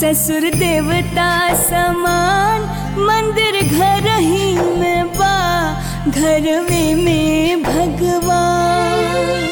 ससुर देवता समान मंदिर घर ही में बा घरवे में भगवान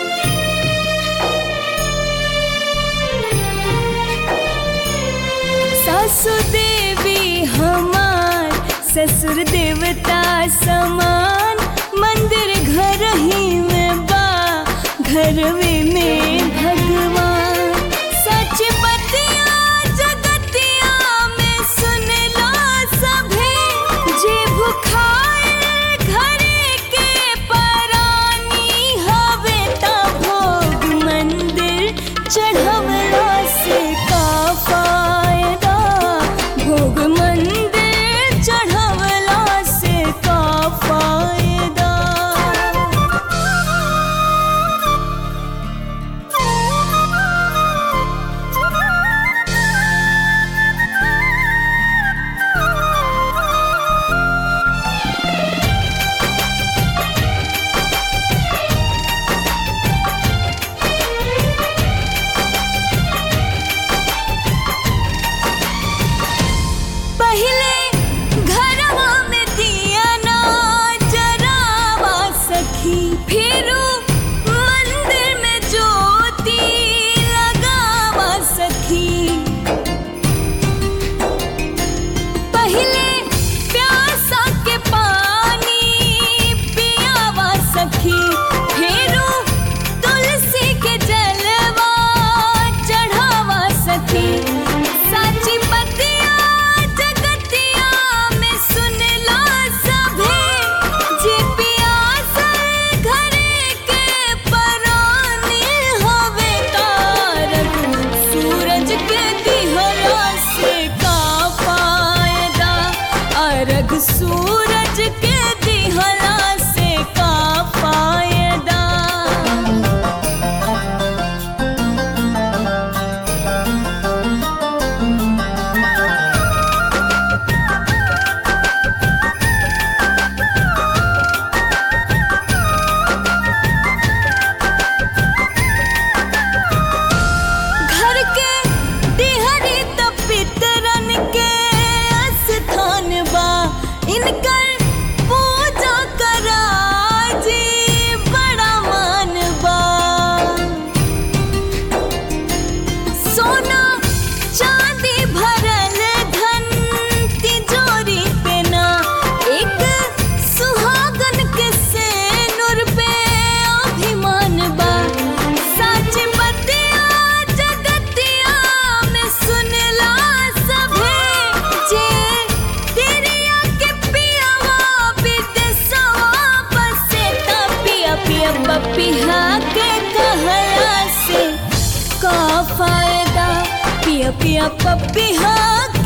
सासु देवी हमार ससुर देवता समान मंदिर घर ही में बा घरवे में भगवान सच बतिया जगतिया में सुन लो सभे जे भुखाए घरे के परानी हवे ता भोग मंदिर चढ़वला से का फायदा भोग मंदिर चढ़वला से का फायदा पहले घरवा में दिया ना जरावा सखी फिरू मंदिर में ज्योति लगावा सखी पहले प्यासा के पानी पियावा सखी फिरू तुलसी के जलवा चढ़ावा सखी साची बतिया जगतिया में सुन ला सभे जे पियासल घरे के परानी हवे तारक सूरज के दिहला से का फायदा अर्घ सूरज के दिहला से का फायदा घर के दिहरी त पितरन के स्थान बा इनकर पूजा करा जी बड़ा मान बा सोना चांदी भरल धन तिजोरी पे ना एक सुहागन के सेनुर पे अभिमान बा सच बतिया जगतिया में सुनला सभे जे तेरिया के पियावा विदेशवा बसे ता पिया पिया पपिहा के कहला से का फायदा पिया पिया पपिहा